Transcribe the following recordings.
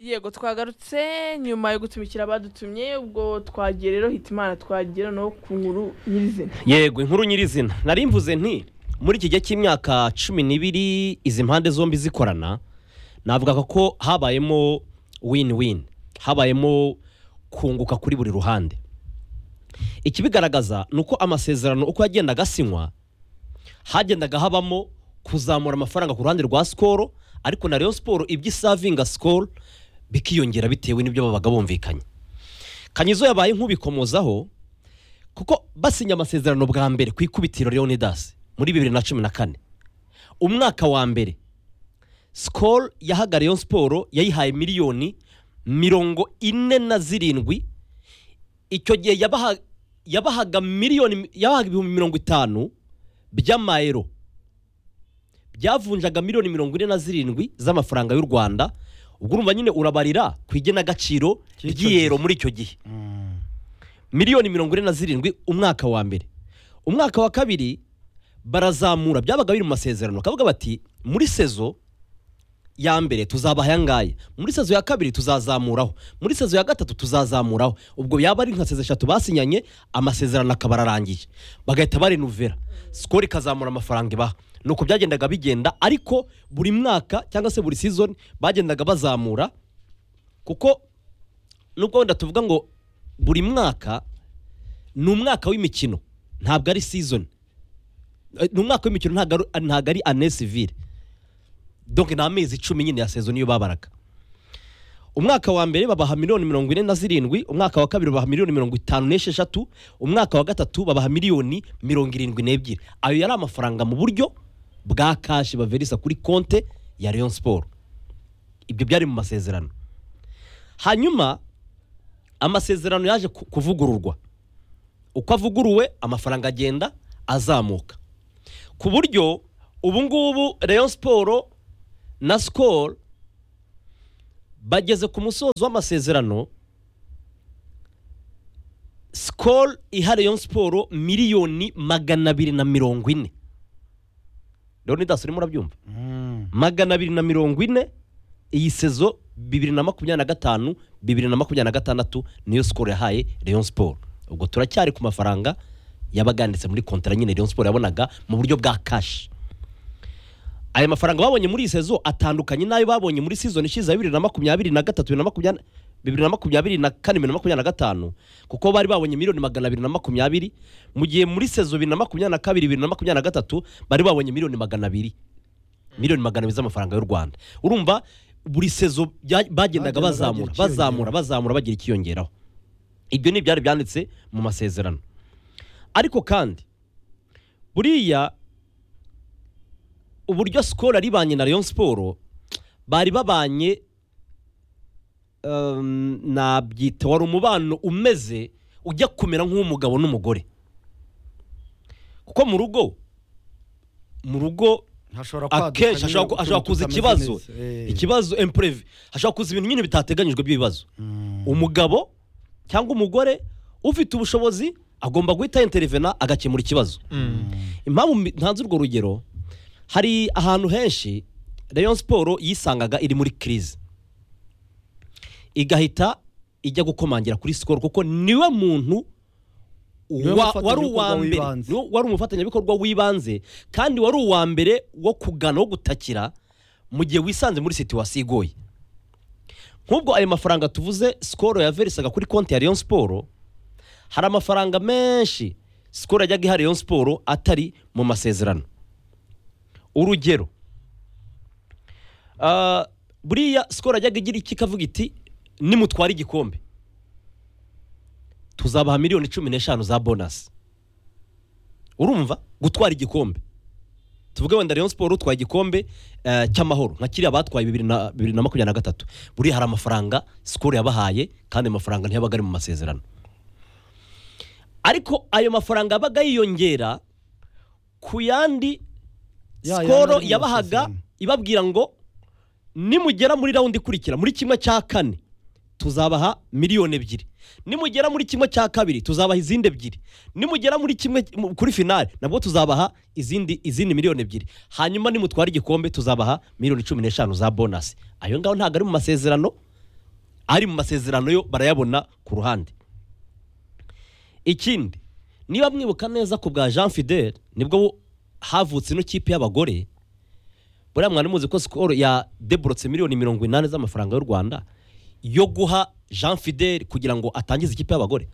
yego twagarutse nyuma yo gutumikira abadutumye ubwo twagiye rero hitimana twagira no ku nkuru nyirizina yego inkuru nyirizina nari mvuze nti muri iki gihe cy'imyaka cumi n'ibiri izi mpande zombi zikorana navugaga ko habayemo win win habayemo kunguka kuri buri ruhande ikibigaragaza ni uko amasezerano uko yagendaga asinywa hagendaga habamo kuzamura amafaranga ku ruhande rwa sikoro ariko na Rayon siporo ibyo isavinga sikoro bikiyongera bitewe n'ibyo babaga bumvikanye kanyizo yabaye nk'ubikomozaho kuko basinya amasezerano bwa mbere ku ikubitiro leonidas muri bibiri na cumi na kane umwaka wa mbere sikoro yahagariye siporo yayihaye miliyoni mirongo ine na zirindwi icyo gihe yabaha- yabahaga miliyoni yabahaga ibihumbi mirongo itanu by'amayero byavunjaga miliyoni mirongo ine na zirindwi z'amafaranga y'u rwanda ubwo urumva nyine urabarira ku igenagaciro Cy'icyo gihe. ry'iyero muri icyo gihe miliyoni mirongo ine na zirindwi umwaka wa mbere umwaka wa kabiri barazamura byabaga biri mu masezerano bakavuga bati muri sezo ya mbere tuzabaha aya ngaya muri sezo ya kabiri tuzazamuraho muri sezo ya gatatu tuzazamuraho ubwo yaba ari nka sezo eshatu basinyanye amasezerano akaba ararangije bagahita barenuvera sikoro ikazamura amafaranga ibaha ni uko byagendaga bigenda ariko buri mwaka cyangwa se buri season bagendaga bazamura kuko nubwo wenda tuvuga ngo buri mwaka ni umwaka w'imikino ntabwo ari season Eh, ni umwaka w'imikino ntabwo ari- ntabwo ari année civile donc ni amezi icumi nyine ya sezo niyo babaraga umwaka wa mbere babaha miliyoni mirongo ine na zirindwi umwaka wa kabiri babaha miliyoni mirongo itanu n'esheshatu umwaka wa gatatu babaha miliyoni mirongo irindwi n'ebyiri ayo yari amafaranga mu buryo bwa kashi baverisa kuri konte ya Rayon siporo ibyo byari mu masezerano hanyuma amasezerano yaje ku- kuvugururwa uko avuguruwe amafaranga agenda azamuka ku buryo ubu ngubu Rayon siporo na sikoro bageze ku musozo w'amasezerano sikoro iha Rayon siporo miliyoni magana abiri na mirongo ine leonidas urimo urabyumva magana abiri na mirongo ine iyi sezo bibiri na makumyabiri na gatanu bibiri na makumyabiri na gatandatu niyo sikoro yahaye Rayon siporo ubwo turacyari ku mafaranga yabaga yanditse muri kontara nyine Rayon siporo yabonaga mu buryo bwa kashi aya mafaranga babonye muri iyi sezo atandukanye n'ayo babonye muri season ishize ya bibiri na makumyabiri na gatatu bibiri na makumyabiri bibiri na makumyabiri na kane bibiri na makumyabiri na gatanu kuko bari babonye miliyoni magana abiri na makumyabiri mu gihe muri sezo bibiri na makumyabiri na kabiri bibiri na makumyabiri na gatatu bari babonye miliyoni magana abiri miliyoni magana abiri z'amafaranga y'u rwanda urumva buri sezo bya- bagendaga Bagenda bagira bazamura ikiyongeraho. bazamura bazamura bagira ikiyongeraho ibyo ni ibyari byanditse mu masezerano ariko kandi buriya uburyo sikoro yaribanye na Rayon siporo bari babanye um, nabyita wari umubano umeze ujya kumera nk'uw'umugabo n'umugore kuko mu rugo mu rugo hashobora akenshi hashobora ku- hashobora kuza ikibazo ikibazo impurevi hashobora kuza ibintu nyine bitateganyijwe by'ibibazo umugabo cyangwa umugore ufite ubushobozi agomba guhita interevena agakemura ikibazo impamvu mbi- ntanze urwo rugero hari ahantu henshi rayon siporo yisangaga iri muri kirize igahita ijya gukomangira kuri sikoro kuko niwe muntu Niwe wa- wari uwa mbere mufatanyabikorwa w'ibanze. niwe wari umufatanyabikorwa w'ibanze kandi wari uwa mbere wo kugana wo gutakira mu gihe wisanze muri situwasiyo igoye nk'ubwo ayo mafaranga tuvuze sikoro yaverisaga kuri konti ya Rayon siporo hari amafaranga menshi sikoro yajyaga iha Rayon siporo atari mu masezerano urugero ah, buriya sikoro yajyaga igira iki ikavuga iti nimutwara igikombe tuzabaha miliyoni cumi n'eshanu za bonasi urumva gutwara igikombe tuvuge wenda Rayon Sport utwaye igikombe eh, cy'amahoro nka kiriya batwaye bibiri na bibiri na makumyabiri na gatatu buriya hari amafaranga sikoro yabahaye kandi ayo mafaranga ntiyabaga ari mu masezerano ariko ayo mafaranga yabaga yiyongera ku yandi Ya yandi sikoro ari mu yabahaga masezerano. ibabwira ngo nimugera muri rawundi ikurikira muri kimwe cya kane tuzabaha miliyoni ebyiri nimugera muri kimwe cya kabiri tuzabaha izindi ebyiri nimugera muri kimwe mu- kuri finale nabwo tuzabaha izindi izindi miliyoni ebyiri hanyuma nimutwara igikombe tuzabaha miliyoni cumi n'eshanu za bonasi ayo ngaho ntabwo ari mu masezerano ari mu masezerano yo barayabona ku ruhande ikindi niba mwibuka neza ku bwa jean fidel nibwo havutse ino kipe y'abagore buriya mwari muzi ko sikoro yadeborotse miliyoni mirongo inani z'amafaranga y'u rwanda yo guha jean fidel kugira ngo atangize ikipe y'abagore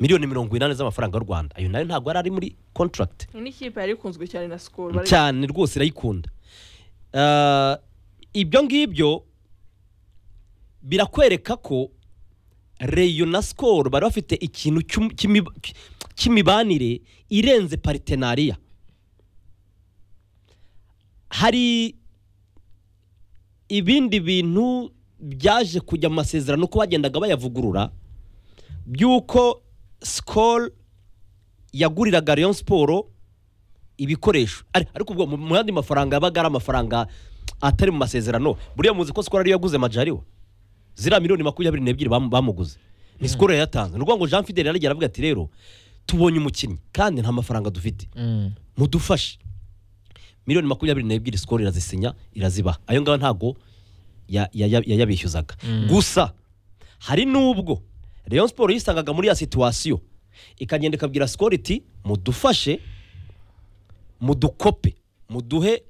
miliyoni mirongo inani z'amafaranga y'u rwanda ayo nayo ntabwo yari ari muri contract indi kipe yari ikunzwe cyane na sikoro bari- cyane rwose irayikunda Ah, ibyo ngibyo birakwereka ko reyo na sikoro bari bafite ikintu cy'um- cy'imi- cy'imibanire irenze paritenariya hari ibindi bintu byaje kujya mu masezerano uko bagendaga bayavugurura by'uko sikoro yaguriraga rayon siporo ibikoresho Ari- ariko ubwo mu- mu yandi mafaranga yabaga ari amafaranga atari mu masezerano buriya muzi ko sikoro ariyo yaguze majariwa ziriya miliyoni makumyabiri n'ebyiri bamu- bamuguze ni sikoro yayatanze ni ukuvuga ngo jean fidel yaragiye aravuga ati rero tubonye umukinnyi kandi nta mafaranga dufite mudufashe miliyoni makumyabiri n'ebyiri sikoro irazisinya irazibaha ayo ngayo ntabwo ya- ya- ya- yayabishyuzaga Mm. gusa hari n'ubwo rayon siporo yisangaga muri ya situwasiyo ikagenda ikabwira sikoro iti mudufashe mudukope muduhe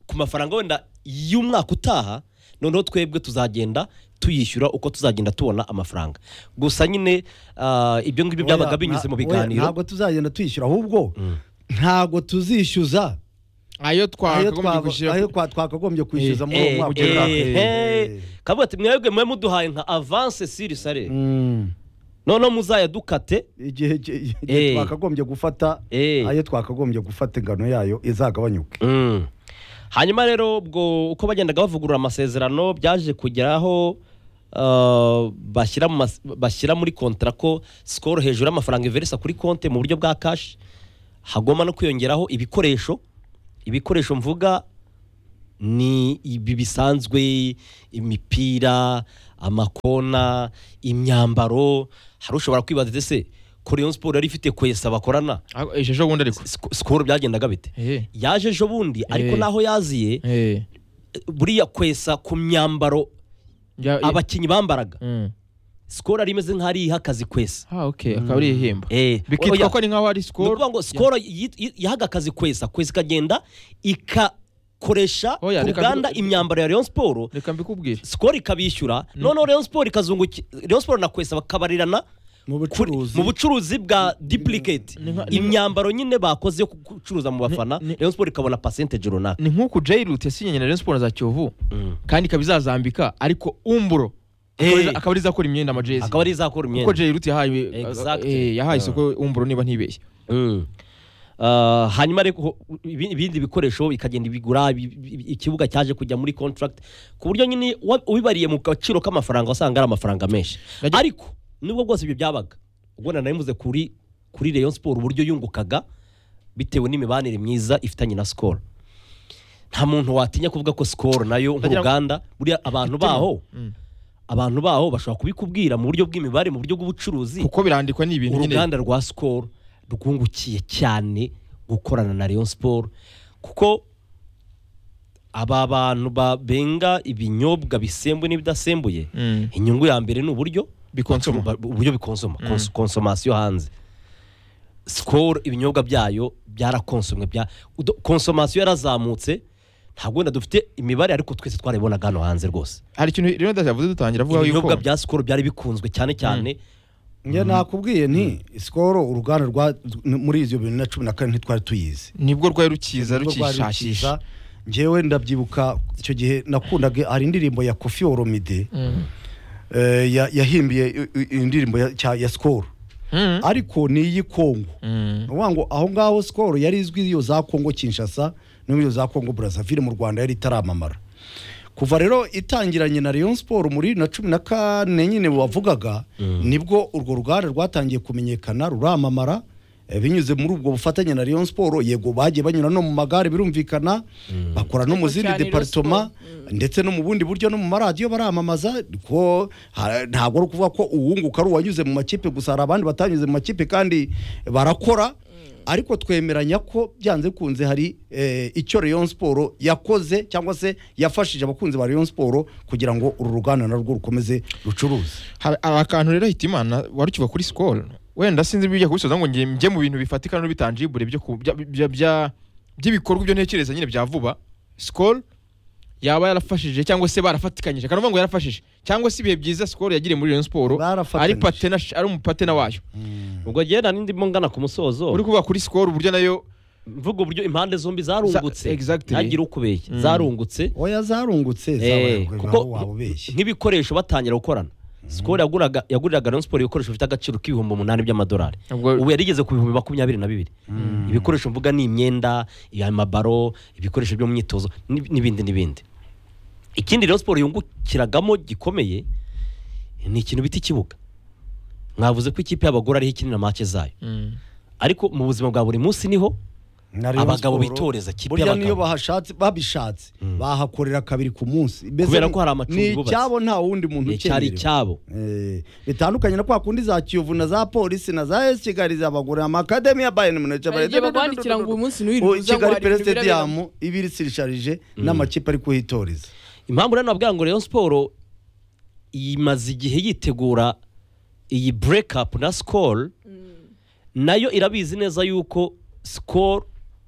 ku mafaranga wenda y'umwaka utaha noneho twebwe tuzagenda tuyishyura uko tuzagenda tubona amafaranga gusa nyine ah, ibyo ngibyo byabaga Oya, binyuze mu nta- oya, biganiro ntabwo tuzagenda twishyura ahubwo ntabwo tuzishyuza ayo ayo twakagombye twaba- gushyira ayo twa- twakagombye kwishyuza muri uwo Eh, mwaka eh, eh. utaha. Kavuga ati mwebwe mwe muduhaye nka avance siri sare Mm. noneho muzayadukate igihe igihe- Eh. igihe twakagombye gufata Eh. ayo twakagombye gufata ingano yayo izagabanyuke Mm. hanyuma rero ubwo uko bagendaga bavugurura amasezerano byaje kugeraho ah, bashyira mu mas- bashyira muri kontara ko sikoro hejuru y'amafaranga iveresa kuri konti mu buryo bwa kashi hagomba no kwiyongeraho ibikoresho ibikoresho mvuga ni ibi bisanzwe imipira amakona imyambaro hari ushobora kwibaza ati ese ko rayon siporo yari ifite kwesa bakorana Ah, ishusho ubundi ariko Siko- sikoro byagendaga bite Eh. yaje ejo bundi ariko Eh. naho yaziye Eh, buriya kwesa ku myambaro ya- ya- abakinnyi bambaraga Mm. sikoro ari imeze nk'aho ariha akazi kwesa Ah, okay, akaba ari ihemba Eh, bikitwa oya, ko ari nk'aho ari ni sikoro ukuvuga ngo sikoro yi- yi- yahaga akazi kwesa kwesa ikagenda ikakoresha ku Oya, reka ruganda mbi- imyambaro ya rayon siporo reka mbikubwire sikoro ikabishyura noneho rayon siporo ikazungukira rayon siporo na kwesa bakabarirana mu kuri- mu bucuruzi bwa duplicate Ni nka- ni nka- imyambaro nyine bakoze yo gucuruza mu bafana ni- rayon siporo ikabona percentage runaka ni nk'uku jairut yasinyanye na rayon siporo za kiyovu Mm. kandi ikaba izazambika ariko umburo Eh. Akaba ari- akaba ari izakora imyenda amajezi akaba ari izakora imyenda kuko jairut yahaye Exactly. eh, yahaye isoko umburo niba ntibeshye Mm. Ah, hanyuma ariko ibi- ibindi bikoresho bikagenda bigura bi- bi- ikibuga cyaje kujya muri contract ku buryo nyine wa- ubibariye mu gaciro k'amafaranga wasanga ari amafaranga menshi Najya- ariko nubwo bwose ibyo byabaga ubwo na nabivuze kuri kuri Rayon Sport uburyo yungukaga bitewe n'imibanire myiza ifitanye na Skol nta muntu watinya kuvuga ko Skol nayo Ndagira ngo- nk'uruganda buriya abantu baho Mm. abantu baho bashobora kubikubwira mu buryo bw'imibare mu buryo bw'ubucuruzi kuko birandikwa ni ibintu nyine uruganda rwa sikoro rwungukiye cyane gukorana na Rayon siporo kuko aba bantu babenga ibinyobwa bisembuye n'ibidasembuye Mm. inyungu ya mbere ni uburyo bikonsoma ba- uburyo bikonsoma konsu- konsomasiyo hanze sikoro ibinyobwa byayo byarakonsomwe bya udo- konsomasiyo yarazamutse ntabwo wenda dufite imibare ariko twese twarayibonaga hano hanze rwose hari ikintu rero yavuze dutangira avuga yuko ibinyobwa bya sikoro byari bikunzwe cyane cyane njye nakubwiye nti sikoro uruganda rwa muri izo bintu na cumi na kane ntitwari tuyizi nibwo rwari rukiza Nibwo rwari rukishakisha rukiza. njyewe ndabyibuka icyo gihe nakundaga hari indirimbo ya kofi oromide Mm. eh, ya- yahimbiye i- i- indirimbo ya- cya- ya sikoro Mm. ariko ni iy'ikongo Mm. ni ukuvuga ngo aho ngaho sikoro yari izwi iyo za kongo kinshasa no iyo za kongo brazzaville mu rwanda yari itaramamara kuva rero itangiranye na rayon siporo muri na cumi na kane nyine wavugaga nibwo urwo ruganda rwatangiye kumenyekana ruramamara eh, binyuze muri ubwo bufatanye na rayon siporo yego bagiye banyura no mu magare birumvikana bakora no mu Ariko zindi cyane Rayon deparitoma Sports, ndetse no mu bundi buryo no mu maradiyo baramamaza ko ha- ntabwo ari ukuvuga ko uwunguka ari uwanyuze mu makipe gusa hari abandi batanyuze mu makipe kandi barakora ariko twemeranya ko byanze bikunze hari eh, icyo Rayon Sport yakoze cyangwa se yafashije abakunzi ba Rayon Sport kugira ngo uru ruganda narwo rukomeze rucuruze Haba- hari akantu rero hitimana warukiva kuri sikoro wenda sinzi ibijya kubisoza ngo njye njye mu bintu bifatika no bitangibure byo ku- bya- bya- bya- by'ibikorwa byo ntekereza nyine bya vuba sikoro yaba yarafashije cyangwa se barafatikanyije kanavuga ngo yarafashije cyangwa se ibihe byiza sikoro yagiriye muri Rayon Sport ari Barafatanyije. patena ari umupatena wayo ubwo agenda n'indimo ngana ku musozo uri kuvuga kuri sikoro uburyo nayo mvuga uburyo impande zombi zarungutse Za- exactly. ntagire ukubeshya Mm. zarungutse oya zarungutse Eh, zabaye kuko waba ubeshye nk'ibikoresho batangira gukorana sikoro yaguraga yaguriraga rayon siporo ibikoresho bifite agaciro k'ibihumbi umunani by'amadolari Ubwo- ubu yarigeze ku bihumbi makumyabiri na bibiri ibikoresho mvuga ni imyenda amabaro ibikoresho byo mu myitozo n'ib- n'ibindi n'ibindi ikindi rayon siporo yungukiragamo gikomeye ni ikintu bita ikibuga mwavuze ko ikipe y'abagore ariho ikinira make zayo Mm. ariko mu buzima bwa buri munsi niho Na Rayon abagabo Sport, bitoreza, ikipe burya y'abagabo. niyo bahashatse babishatse bahakorera kabiri ku munsi Mbese Kubera ni- ko hari amacumbi ni bubatse. icyabo nta wundi muntu cyari ukenerewe icyabo Eh, bitandukanye na kwa kundi za kiyovu na za polisi na za esi kigali zabagore amakademi ya bayern munich Hari igihe bakwandikira ngo uyu munsi ntiwirirwe uza ngo kigali hari ibintu peresitediyamu ibiri sirisharije n'amakipe ari kuhitoreza impamvu rero nabwira ngo Rayon Sport imaze igihe yitegura iyi break up na Skol nayo irabizi neza yuko Skol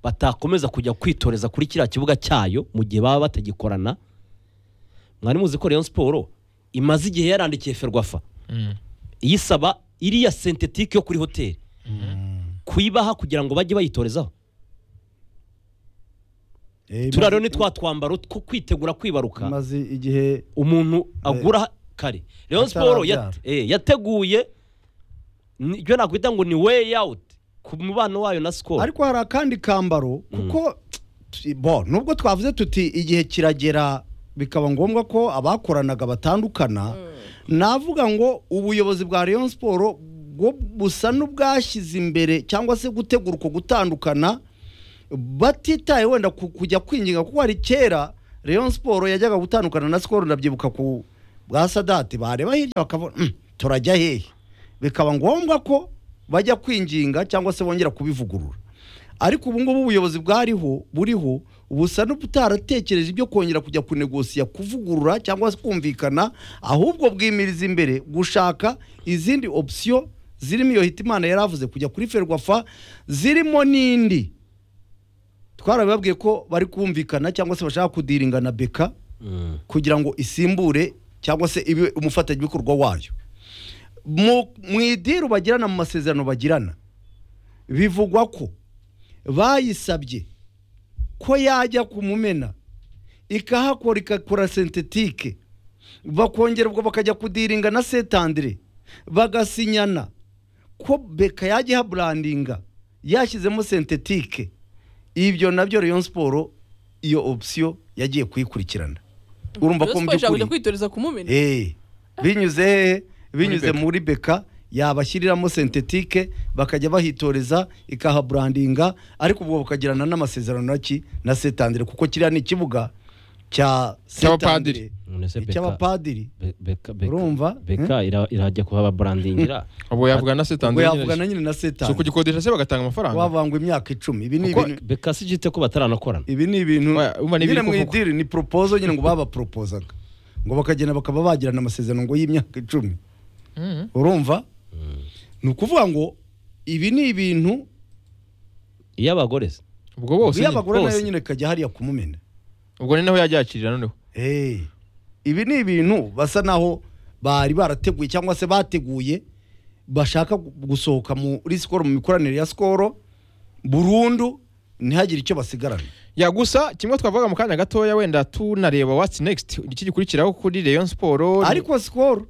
batakomeza kujya kwitoreza kuri kiriya kibuga cyayo mu gihe baba batagikorana mwari muzi ko Rayon Sport imaze igihe yarandikiye Ferwafa Mm. iyisaba iriya sentetike yo kuri hoteli kuyibaha kugira ngo bajye bayitorezaho Eh, turiya rero maze- ni twa twambaro two kwitegura kwibaruka maze igihe umuntu agura kare Rayon Sport atarabyara. yat- eh, yateguye ni- ibyo nakwita ngo ni way out ku mubano wayo na Skol ariko hari akandi kambaro kuko t- bo nubwo twavuze tuti igihe kiragera bikaba ngombwa ko abakoranaga batandukana navuga ngo ubuyobozi bwa Rayon Sport bwo busa n'ubwashyize imbere cyangwa se gutegura uko gutandukana batitaye wenda ku- kujya kwinginga kuko hari kera Rayon Sport yajyaga gutandukana na Skol ndabyibuka ku bwa Sadati bareba hirya bakabona "Mm, turajya hehe bikaba ngombwa ko bajya kwinginga cyangwa se bongera kubivugurura ariko ubu ngubu ubuyobozi bwariho buriho busa n'ubutaratekereje ibyo kongera kujya kunegosiya kuvugurura cyangwa se kumvikana ahubwo bwimiriza imbere gushaka izindi opsiyo zirimo iyo hitimana yari avuze kujya kuri ferwafa zirimo n'indi twarabibabwiye ko bari kumvikana cyangwa se bashaka kudiringa na beka Mm. kugira ngo isimbure cyangwa se ibe umufatanyabikorwa wayo mu mu idiru bagirana mu masezerano bagirana bivugwa ko bayisabye ko yajya kumumena ikahakora igakora sentetike bakongera ubwo bakajya kudiringa na setandire bagasinyana ko beka yajya ihaburandinga yashyizemo sentetike ibyo nabyo Rayon Sport iyo opsiyo yagiye kuyikurikirana urumva ko Rayon mu Sport ishaka kujya by'ukuri kwitoreza ku mumena Eh, binyuze hehe binyuze Beka. muri beka yabashyiriramo sentetike bakajya bahitoreza ikahaburandinga ariko ubwo bakagirana n'amasezerano naki na setandire kuko kiriya ni ikibuga cya Cy'abapadiri. Nonese Beka- cy'abapadiri Be- Beka- Beka- Urumva? Beka ira- irajya kuhaba brandingira ubwo yavugana ubwo na setandire yavugana nyine na so setandire kugikodesha se bagatanga amafaranga wavangwa imyaka icumi ibi ni Kuko- ibintu Beka si gite ko bataranakorana ibi ni ibintu Oya, umva ni nyine ibiri mu kuvugwa. idiri ni poropozo nyine ngo babaporopozaga ngo bakagenda bakaba bagirana amasezerano ngo y'imyaka icumi Mm. urumva ni ukuvuga ngo ibi ni ibintu iyo abagore se ubwo bose iyo nyine. abagore nayo bose. nyine kajya hariya kumumena ubwo ni naho yajya yakirira noneho Eh, ibi ni ibintu basa naho bari barateguye cyangwa se bateguye bashaka gu- gusohoka muri sikoro mu mikoranire ya sikoro burundu ntihagire icyo basigarana ya gusa kimwe twavuga mu kanya gatoya wenda tunareba what's next iki gikurikiraho kuri Rayon Sport ni- ariko sikoro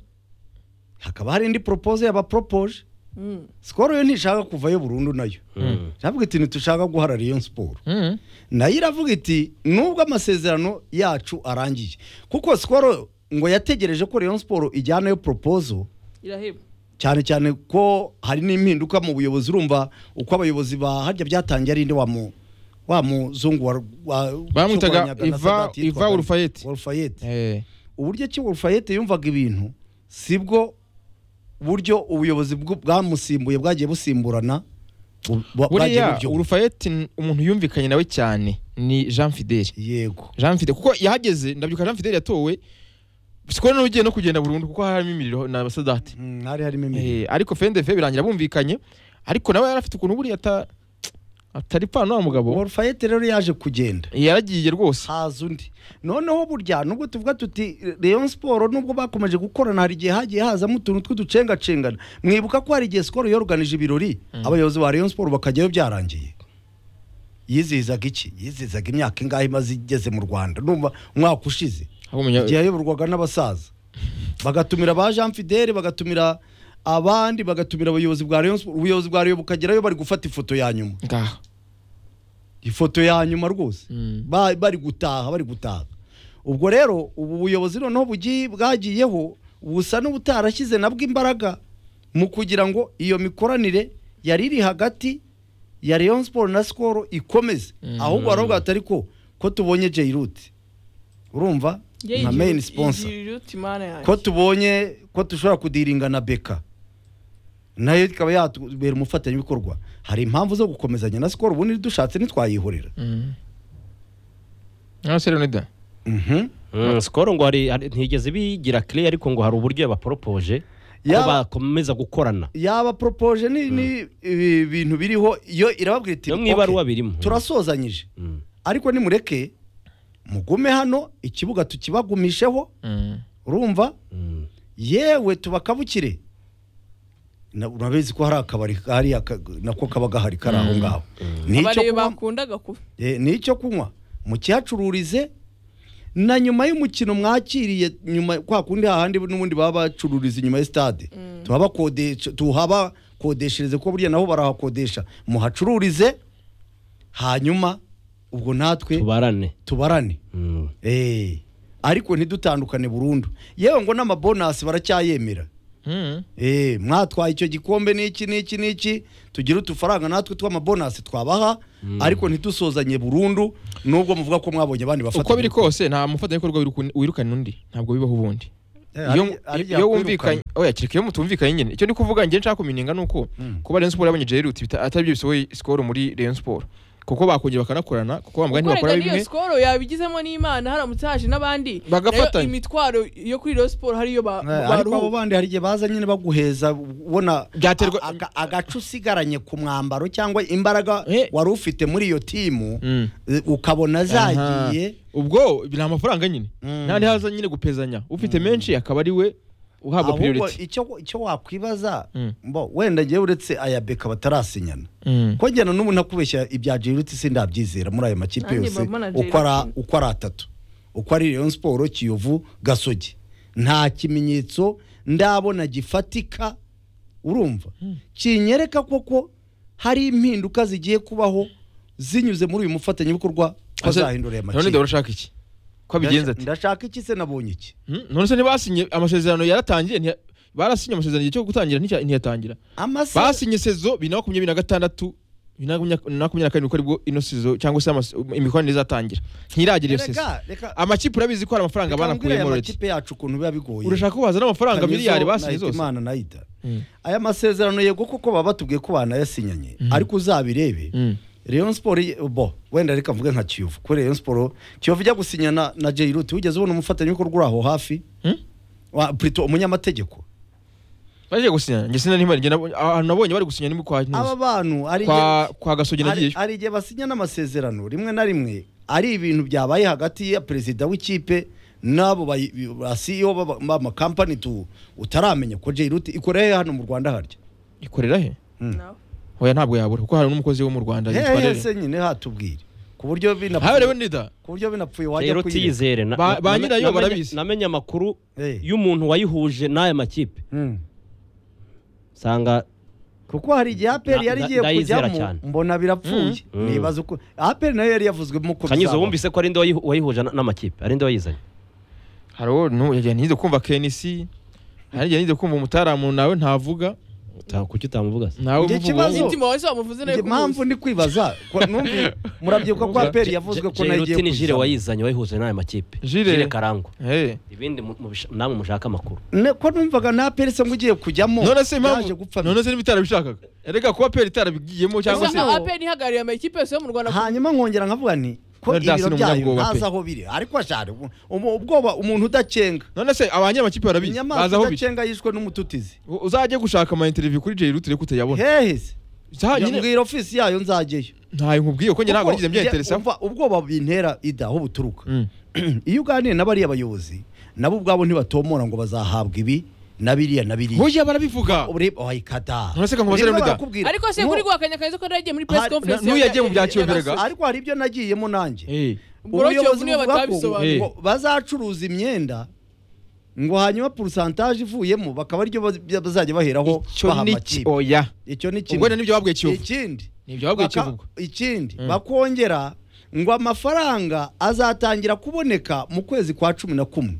hakaba hari indi poropoze yabaporopoje Mm. sikoro yo ntishaka kuvayo burundu nayo Mm. iravuga iti ntitushaka guhara Rayon Sport Mm. nayo iravuga iti nubwo amasezerano yacu arangiye kuko sikoro ngo yategereje ko Rayon Sport ijyanayo poropozo iraheba cyane cyane ko hari n'impinduka mu buyobozi urumva uko abayobozi ba harya byatangiye ari inde wa mu wa muzungu wa, wa Bamwitaga ushobora kunyaga na Iva- Sadat yitwaga Iva Ulfayet. Ulfayet. Eh. uburyo ki Ulfayet yumvaga ibintu sibwo buryo ubuyobozi bw- bwamusimbuye bwagiye busimburana Bu- ba- bagiye buriya mu byo- urufayeti umuntu yumvikanye nawe cyane ni jean fidele yego jean fidele kuko yahageze ndabyibuka jean fidele yatowe sikora n'ugiye no kugenda burundu kuko harimo imiriro na sadate Mm, hari harimo imirimo Eh, ariko fendefe birangira bumvikanye ariko nawe yari afite ukuntu buriya ata- atari pano wa mugabo orufayete rero yaje kugenda yaragiye rwose haza undi noneho burya nubwo tuvuga tuti leon siporo nubwo bakomeje gukorana hari igihe hagiye hazamo utuntu tw'uducengacengana mwibuka ko hari igihe sikoro yoruganije ibirori abayobozi ba leon siporo bakajyayo byarangiye yizihizaga iki yizihizaga imyaka ingahe imaze igeze mu rwanda numva umwaka ushize Aho umunya- igihe yayoborwaga n'abasaza bagatumira ba jean fidele bagatumira abandi bagatumira abayobozi bwa rayon Sports, ubuyobozi bwa rayon bukagerayo bari gufata ifoto ya nyuma ngaha ifoto ya nyuma rwose Mm. Ba- bari gutaha bari gutaha ubwo rero ubu buyobozi noneho bugiye bwagiyeho busa n'ubutarashyize nabwo imbaraga mu kugira ngo iyo mikoranire yari iri hagati ya Rayon Sport na Skol ikomeze Mm. ahubwo baravuga bati ariko ko tubonye Jayrut urumva nka main sponsor ko tubonye ko dushobora kudiringa na beka nayo ikaba yatubera umufatanyabikorwa hari impamvu zo gukomezanya na sikoro ubundi dushatse ntitwayihorera Mm. Ah, Sierra Leone da. Mhm. Mm, Skol ngo hari hari- ntigeze bigira kire ariko ngo hari uburyo yabaporopoje ko Yaba- bakomeza gukorana yaba poropoje ni ni ibi bintu biriho yo irababwira iti yo mu "Okay, ibaruwa birimo turasozanyije Mm. ariko nimureke mugume hano ikibuga tukibagumisheho Mm. urumva Mm. yewe tubakabukire Na- urabizi ko hari akabari hariya ka- nako kaba gahari kari aho Mm. ngaho abari nicyo kunywa bakundaga kuba Eh, ni icyo kunywa mukihacururize na nyuma y'umukino mwakiriye nyuma kwa kundi hahandi n'ubundi baba bacururiza inyuma ya stade tuhabakodesha tuhabakodeshereze kuko burya nabo barahakodesha muhacururize hanyuma ubwo natwe tubarane tubarane Mm. Eh, ariko ntidutandukane burundu yewe ngo n'amabonasi baracyayemera Mm. Eh, mwatwaye icyo gikombe n'iki n'iki n'iki tugire utufaranga natwe tw'amabonasi twabaha ariko ntidusozanye burundu nubwo muvuga ko mwabonye abandi bafata uko biri kose nta mufatanyabikorwa wirukun- wirukana undi ntabwo bibaho ubundi iyo iyo wumvikanye oya kereka iyo mutumvikanye nyine icyo ndi kuvuga njye nshaka kumininga ni uko Mm. kuba Rayon Sport yabonye Jayrut bita- atari byo bisohoye skoro muri Rayon Sport kuko bakongera bakanakorana kuko bambwa ntibakora gukorega n'iyo bimwe sikoro yabigizemo n'imana haramutse haje n'abandi nayo Bagafatanya. imitwaro yo kuri iyo siporo hariyo ba- ariko abo baruhu bandi hari igihe baza nyine baguheza ubona Byaterwa- a- aga- agace usigaranye ku mwambaro cyangwa imbaraga Eh. wari ufite muri iyo timu Mm. eh, ukabona zagiye Aha. ubwo ni amafaranga nyine Mm. ntandi haza nyine gupezanya ufite menshi akaba ari we uhabwa ahubwo priority icyo icyo wakwibaza Mm. mbo, wenda ngewe uretse aya beka batarasinyana Mm. ko njyana n'ubu nakubeshya ibya Jiruti si ndabyizera muri ayo makipe Nanjye yose mbona Jay uko ara- Ruti. uko ari atatu uko ari Rayon Sport Kiyovu Gasogi nta kimenyetso ndabona gifatika urumva kinyereka koko hari impinduka zigiye kubaho zinyuze muri uyu mufatanyabikorwa bazahindura aya none dore makipe urashaka iki ko abigenza ati ndashaka iki se nabonye iki Mm, none se ntibasinye amasezerano yaratangiye ntiya- barasinye amasezerano igihe cyo gutangira nticya- ntiyatangira amasa basinye sezo bibiri na makumyabiri na gatandatu bibiri na makumya- na makumyabiri na karindwi ko aribwo ino sezo cyangwa se amas- imikoranire izatangira ntiragira iyo sezo reka reka amakipe urabizi ko hari amafaranga reka mbwire banakuyemo aya already makipe yacu ukuntu biba bigoye urashaka ko wazana amafaranga Kamizo miliyari na basinye zose Hitimana na Ida. Mm. aya masezerano yego kuko baba batubwiye ko banayasinyanye ariko uzabirebe Mm. Rayon Sport ye- bo wenda reka mvuge nka Kiyovu ko Rayon Sport Kiyovu ijya gusinya na, na Jayrut wigeze ubona umufatanyabikorwa uri aho hafi Hmm? wa plutôt umunyamategeko bagiye gusinya njye sina n'imari njye nabo- ahantu nabonye bari gusinya ni kwa aba bantu hari kwa igihe- kwa gasogi hari- nagiyeyo hari igihe basinya n'amasezerano rimwe na rimwe ari ibintu byabaye hagati ya perezida w'ikipe n'abo bayi- ba CEO b'aba- b'amakampani tu utaramenya ko Jayrut ikora he hano mu Rwanda harya ikorera he No. oya ntabwo yabura kuko hari n'umukozi wo mu Rwanda yitwa hehe Rere se nyine hatubwire ku buryo hawe rero binapfuye nida ku buryo binapfuye rero wajya kuyireba tuyizere na- Ba- na- ba na- nyirayo namenye- barabizi. namenye amakuru Eh. y'umuntu wayihuje n'aya makipe Mm. usanga kuko hari igihe aperi Nda- yari nda- igiye ndayizera kujyamo cyane. mbona birapfuye Mm. nibaza uko aperi nayo yari yavuzwemo ko kanyizo bizaba. wumvise ko ari nde wayihu- wayihuje na- n'amakipe ari nde wayizanye hari uwo nu- yagiye ntiyize kumva KNC hari igihe ntiyize kumva umutaramu nawe ntavuga Uta- kuki utamuvuga se nawe Njye umuvuga ikibazo- ngo umutima wawe se wamuvuze nawe Njye mpamvu ndi kwibaza ko- numvi murabyibuka ko aperi yavuzwe ko J- nayo J- igiye Rutini Jire kuzamo. wayizanye wayihuje n'aya makipe Jire. Jire Karangwa Hey. ibindi mu- mu bisha- namwe mushaka amakuru Ne- ko numvaga na aperi se ngo ugiye kujyamo none se yaje impamvu gupfa none se niba itarabishakaga erega kuba peri itarabigiyemo cyangwa se gusa aperi ntihagarariye amakipe yose yo mu rwanda hanyuma nkongera nkavuga nti ko None Dias ibiro ni byayo umunyabwoba pe. ntazi aho biri ariko ashari ubu- ubu- ubwoba umuntu udacenga none se abanyamakipe barabizi bazi inyamaswa aho biri udacenga yishwe n'umututizi U- uzajye gushaka ama interview kuri Jay Rutire kutayabona hehe se Za- nyine- mbwira ofisi yayo nzajyayo ntayo nkubwiye ko njye ntabwo Kuko nigeze njye mbyeteresaho umva, ubwoba bintera ida aho buturuka Mm. iyo uganiye n'abariya bayobozi nabo ubwabo ntibatomora ngo bazahabwa ibi na biriya na biriya burya barabivuga ureba wayikada None se ka nkubaze remeda? ariko se kuri guhakanya kanzu ko naragiye muri press Hari- conference n'uyu yagiye mu bya Kiyoberega. ariko hari ibyo nagiyemo nanjye Eh. Ubwo rero Ubuyobozi niyo buvuga ko batabisobanuye. ngo bazacuruza imyenda ngo hanyuma porosantaje ivuyemo bakaba aribyo baz- bazajya baheraho icyo baha ni ki- amakipe oya icyo ni kimwe ubwo nibyo babwiye kiyovu ikindi nibyo babwiye baka- kivugo ikindi Mm. bakongera ngo amafaranga azatangira kuboneka mu kwezi kwa cumi na kumwe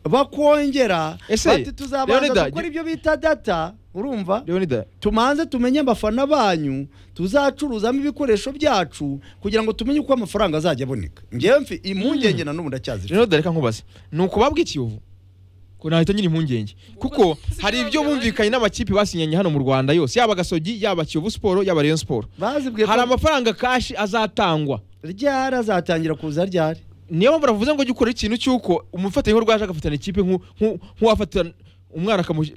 bakongera Ese, bati tuzabanza Leonidas, gukora gi- ibyo bita data urumva leonida tumanze tumenye abafana banyu tuzacuruzamo ibikoresho byacu kugira ngo tumenye uko amafaranga azajya aboneka ngewe mfi impungenge na n'ubu ndacyazifite leonida reka nkubaze ni ukubabwiye kiyovu ko nahita nyiri impungenge kuko hari ibyo bumvikanye n'amakipe basinyanye hano mu rwanda yose yaba gasogi yaba kiyovu siporo yaba rayon siporo bazibwiye hari ko amafaranga kashi azatangwa ryari azatangira kuza ryari niyo mpamvu bavuze ngo jya ukora ikintu cy'uko umufatanyabikorwa yaje agafatana ikipe nk'u- nk'u- nk'uwafatana umwana akamushyi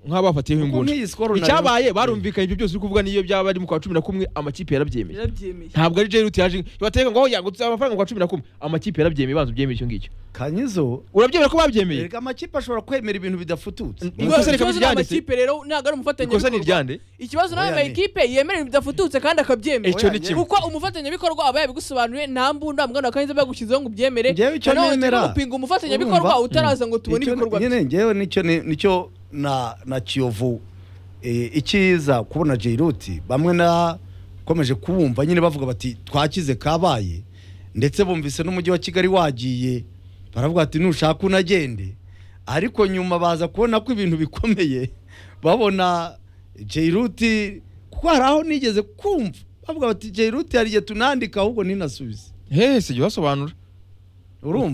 nk'abafatiyeho Kuko ingunda nk'iyi skoro na Rayon- icyabaye barumvikanye ibyo byose uri kuvuga niyo byaba ari mu kwa cumi na kumwe amakipe yarabyemeye yarabyemeye ntabwo ari jeruti yaje bateka ngo yango amafaranga mu kwa cumi na kumwe amakipe yarabyemeye banza ubyemere icyo ngicyo kanyizo urabyemera ko babyemeye erega amakipe ashobora kwemera ibintu bidafututse N- Ngo Ikosa reka ikibazo nta turyandike. makipe rero ntabwo ari ikosa ni umufatanyabikorwa iryande ikibazo nawe Oya, ni- amakipe yemera ibintu bidafututse kandi akabyemera Icyo ni kimwe kuko umufatanyabikorwa aba yabigusobanuriye nta mbunda mbwana kandi bagushyizeho ngo ubyemere Njyewe icyo Nanone turi nemera- gupinga umufatanyabikorwa Urumva? utaraza ngo tubone Icyo- ibikorwa bye nyine ngewe nicyo ni- nicyo na na kiyovu eh, ikiza kubona jayiroti bamwe nakomeje kuwumva nyine bavuga bati twakize kabaye ndetse bumvise n'umujyi wa kigali wagiye baravuga bati nushaka unagende ariko nyuma baza kubona ko ibintu bikomeye babona jayiroti kuko hari aho nigeze kumva bavuga bati jayiroti hari igihe tunandika ahubwo ninasubize hehe sijya ubasobanura urumva